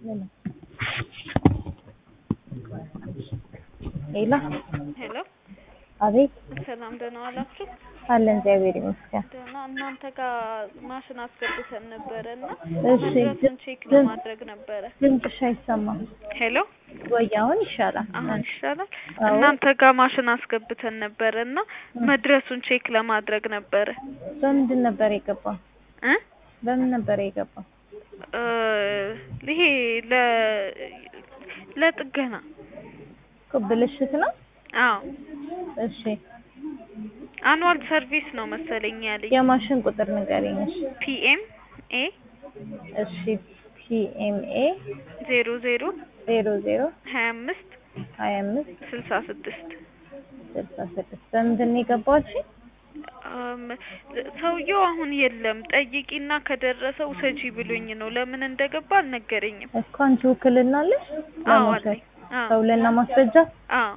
ሄሎ ሄሎ አቤት ሰላም ደህና ዋላችሁ? አለን እግዚአብሔር ይመስገን። ደህና እናንተ ጋር ማሽን አስገብተን ነበረ እና እሺ መድረሱን ቼክ ለማድረግ ነበረ። ድምፅሽ አይሰማም ሄሎ ወይ? አሁን ይሻላል። አሁን ይሻላል። አዎ። እናንተ ጋር ማሽን አስገብተን ነበረ እና መድረሱን ቼክ ለማድረግ ነበረ በምንድን ነበር የገባው? እ በምን ነበር የገባው? እ ይሄ ለ ለጥገና እኮ ብልሽት ነው። አዎ እሺ አኑዋል ሰርቪስ ነው መሰለኝ ያለኝ የማሽን ቁጥር ንገሪኝ። እሺ ፒኤም ኤ እሺ ፒኤምኤ ዜሮ ዜሮ ዜሮ ዜሮ ሀያ አምስት ሀያ አምስት ስልሳ ስድስት ስልሳ ስድስት በምንድን ነው የገባው? እሺ አም፣ ሰውየው አሁን የለም። ጠይቂና ከደረሰው ውሰጂ ብሎኝ ነው። ለምን እንደገባ አልነገረኝም። እኮ አንቺ ውክልና አለሽ አዎ ለመውሰድ አለኝ። አዎ ከውልና ማስረጃ አዎ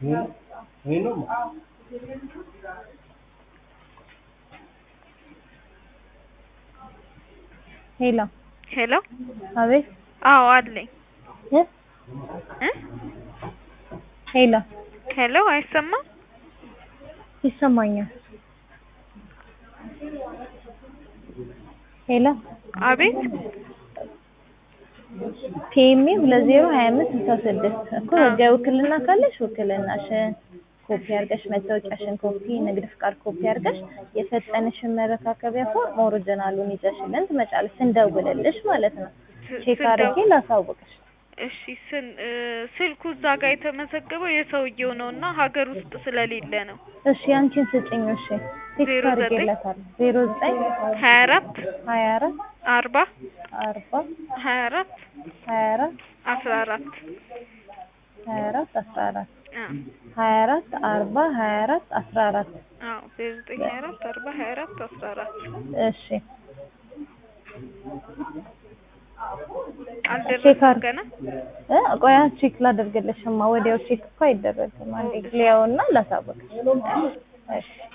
ሄሎ ሄሎ አቤት አዎ አለኝ እ እ ሄሎ ሄሎ አይሰማም? ይሰማኛል። ሄሎ አቤት ፒኤምኤ ሁለት ዜሮ ሀያ አምስት ስልሳ ስድስት እኮ ህጋዊ ውክልና ካለሽ ውክልናሽን ኮፒ አድርገሽ መታወቂያሽን ኮፒ፣ ንግድ ፍቃድ ኮፒ አድርገሽ የሰጠንሽን መረካከቢያ ፎርም ኦሪጂናሉን ይዘሽልን ትመጫለሽ። ስንደውልልሽ ማለት ነው። ስ- ቼክ ስንደው- አድርጌ ላሳውቅሽ። እሺ ስን እ፣ ስልኩ እዛ ጋር የተመዘገበው የሰውየው ነው እና ሀገር ውስጥ ስለሌለ ነው። እሺ አንቺን ስጭኝ። እሺ ቴክስት ዜሮ ዘጠኝ አድርጌላታለሁ። ዜሮ ዘጠኝ ሀያ አራት ሀያ አራት አርባ አርባ ሀያ አራት ሀያ አራት አስራ አራት ሀያ አራት አስራ አራት አዎ ሀያ አራት አርባ ሀያ አራት አስራ አራት አዎ ዜሮ ዘጠኝ ሀያ አራት አርባ ሀያ አራት አስራ አራት እሺ ቼክ አልደረሰም አድርግ- ገና እ ቆያ ቼክ ላደርግልሽማ ወዲያው ቼክ እኮ አይደረግም። አንዴ ሊያውና ላሳውቅሽ። እሺ